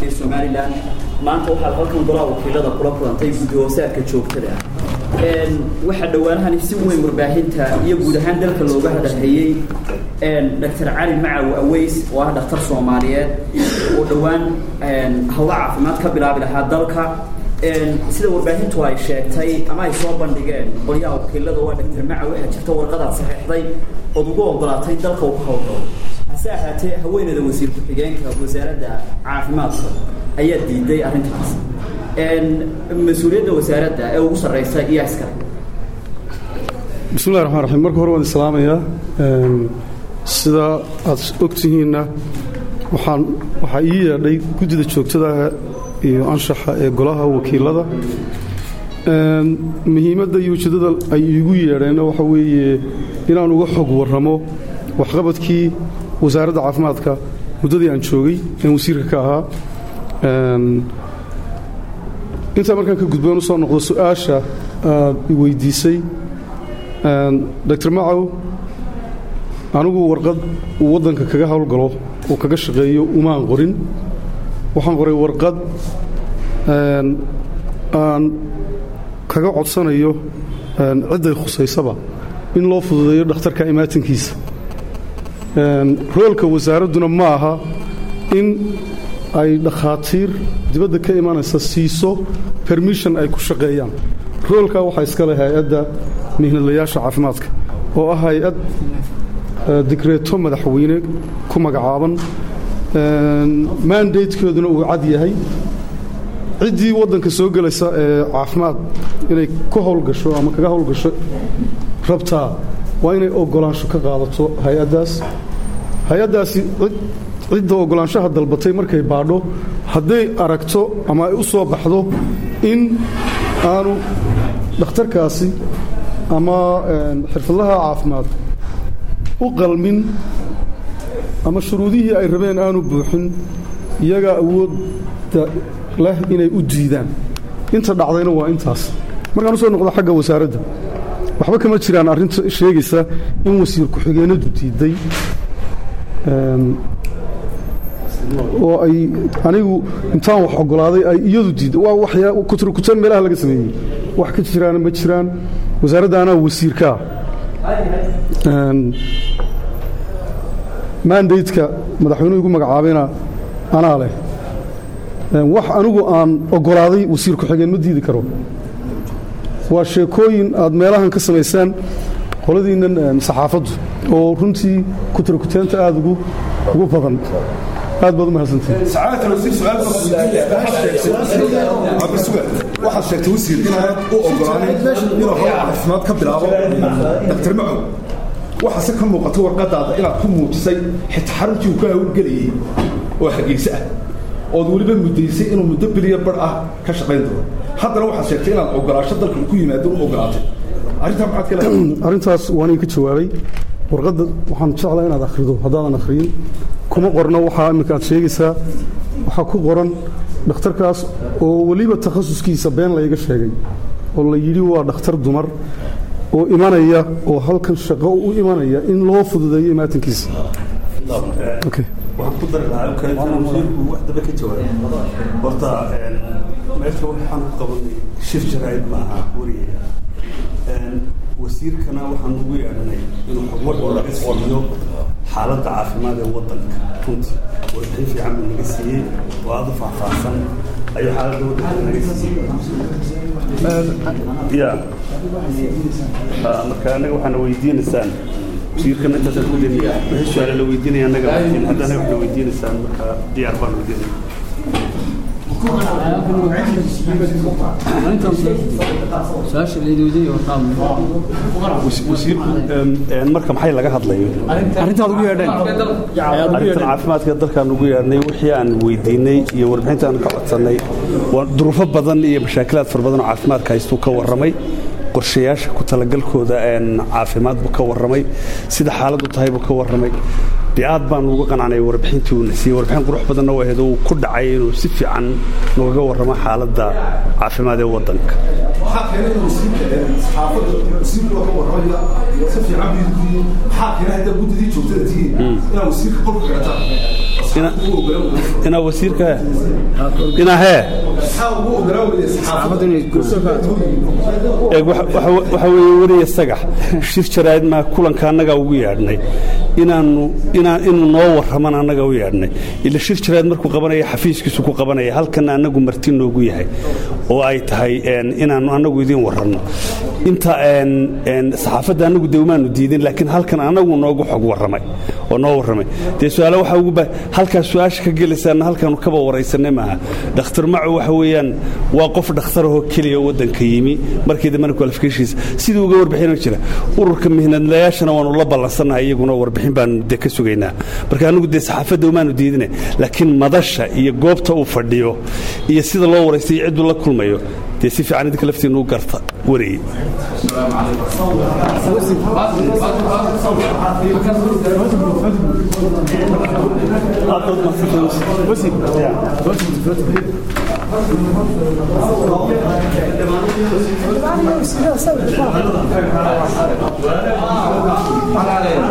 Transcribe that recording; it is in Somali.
ee somalilan maanta waxaad halkan golaha wakiilada kula kulantay guddi hoosaadka joogtada ah waxaa dhowaanahani si weyn warbaahinta iyo guud ahaan dalka looga hadalhayey dr cali macaw aweys oo ah dhakhtar soomaaliyeed oo dhowaan hawlo caafimaad ka bilaabi lahaa dalka sida warbaahintu ay sheegtay ama ay soo bandhigeen qolyaha wakiilada waa dr macaw waxaa jirta warqadaad saxiixday ood ugu ogolaatay dalka uu ka howlgalo hase ahaatee haweeneyda wasiir ku-xigeenka wasaaradda caafimaadka ayaa diiday arrintaas mas-uuliyadda wasaaradda ee ugu sarreysa iyo askari bismillahi raxmaan raxiim marka hore waan islaamayaa sida aad ogtihiinna waxaan waxaa ii yeedhay guddida joogtada iyo anshaxa ee golaha wakiilada muhiimadda iyo ujeeddada ay iigu yeedheenna waxa weeye inaan uga xog warramo waxqabadkii wasaaradda caafimaadka muddadii aan joogay een wasiirka ka ahaa intaa markaan ka gudboon u soo noqdo su-aasha aad i weydiisay dr macaw anigu warqad uu waddanka kaga howlgalo oo kaga shaqeeyo umaan qorin waxaan qoray warqad aan kaga codsanayo cidday khusaysaba in loo fududeeyo dhakhtarka imaatankiisa roolka wasaaradduna ma aha in ay dhakhaatiir dibadda ka imanaysa siiso bermission ay ku shaqeeyaan roolkaa waxaa iska leh hay-adda mihnadlayaasha caafimaadka oo ah hay-ad digreeto madaxweyne ku magacaaban mandatekeeduna uu cad yahay ciddii waddanka soo gelaysa ee caafimaad inay ku howlgasho ama kaga howlgasho rabtaa waa inay ogolaansho ka qaadato hay-addaas hay-addaasi cidda ogolaanshaha dalbatay markay baadho hadday aragto ama ay u soo baxdo in aanu dhakhtarkaasi ama xirfadlaha caafimaad u qalmin ama shuruudihii ay rabeen aanu buuxin iyagaa awoodda leh inay u diidaan inta dhacdayna waa intaas markaan u soo noqdo xagga wasaaradda waxba kama jiraan arrinta sheegaysa in wasiir ku-xigeenadu diidday oo ay anigu intaan wax ogolaaday ay iyadu diidday waa waxyaa kuturkutan meelaha laga sameeyey wax ka jiraana ma jiraan wasaaradda anaa wasiirkaa mandateka madaxweynuhu igu magacaabayna anaa leh wax anigu aan ogolaaday wasiir ku-xigeen ma diidi karo waa sheekooyin aad meelahan ka samaysaan qoladiinnan saxaafaddu oo runtii kuturkuteenta aad ugu badan aad baad u mahadsantawaxaad sheegtay wasiir inaanad u ogolaanin inuu hawl caafimaad ka bilaabo dr macow waxaase ka muuqata warqadaada inaad ku muujisay xitaa xaruntii uu ka hawlgelayey oo hargeyse ah ood weliba muddaysay inuu muddo biliya bar ah ka shaqayn doono haddana waxaad sheegtay inaad ogolaasho dalka ku yimaado u ogolaatay arrintaa maxaad ka leedahay arrintaas waan idinka jawaabay warqadda waxaan jeclaa inaad akhrido haddaadan akhriyin kuma qorno waxaa imminka aad sheegaysaa waxaa ku qoran dhakhtarkaas oo weliba takhasuskiisa been layga sheegay oo la yidhi waa dhakhtar dumar oo imanaya oo halkan shaqo u imanaya in loo fududeeyo imaatankiisa waxaan ku dari lahaa wasiirku wax daba ka jawaabay horta meesha waxaan ku qabanay shir jaraa'id maaha weriga wasiirkana waxaan ugu yeedhanay inuu xogwar laga siiyo xaaladda caafimaad ee waddanka runtii warbixin fiican buu naga siiyey oo aada u faahfaahsan ayuu xaaladda waddanka naga siiyey ya marka annaga waxaana weydiinaysaan wasiirkana intaasaan ku deniya wixii su-aale la weydiinaya annaga laakiin hadda annaga waxna weydiinaysaan marka diyaar baan weydiinaya marka maxay laga hadlayo arrintaad ugu yeedheen arrintan caafimaadka dalkaan ugu yeedhnay wixii aan weydiinay iyo warbixinta aan ka codsannay waa duruufo badan iyo mashaakilaad fara badan oo caafimaadka haystuu ka warramay qorshayaasha ku talagalkooda caafimaad buu ka warramay sida xaaladdu tahay buu ka warramay dee aad baan uga qanacnay warbixintii uuna siiyey warbixin qurux badanna waa ahayd uu ku dhacay inuu si fiican noogaga warramo xaaladda caafimaad ee waddanka maxaa keenay inuu wasiirka saxaafadda wasiirka waa ka warramaya si fiican buu yidhi maxaa keenay hadda guddidii joogtada tihiin inaa wasiirka qolka xidhataan ina- inaa wasiirka inaa hee eeg waxa- waxa waxa weeye weriya sagax shir jaraa'id maa kulanka annagaa ugu yeedhnay inaanu inaan inuu noo warraman annagaa u yeedhnay ila shir jaraa'id markuu qabanaya xafiiskiisu ku qabanaya halkana annagu marti noogu yahay oo ay tahay een, inaannu annagu idiin warranno inta een, een, saxaafadda annagu de umaanu diidin laakiin halkan annagu noogu xog warramay oo noo warramay dee su-aale waxaa ugu ba halkaas su-aasha ka gelaysaana halkaanu kaba waraysanay maaha dhakhtar macu waxa weeyaan waa qof dhakhtarahoo keliya oo waddanka yimi markii dambena qualificationkiisa sidii uga warbixinoo jira ururka mihnadlayaashana waanu la ballansannahay iyaguna warbixin baanu de ka sugaynaa marka annagu dee saxaafadda umaanu diidine laakiin madasha iyo goobta uu fadhiyo iyo sida loo waraystay iyo cidduu la kulmayo dee si fiican idinka laftiinnu u garta wariyey Vale.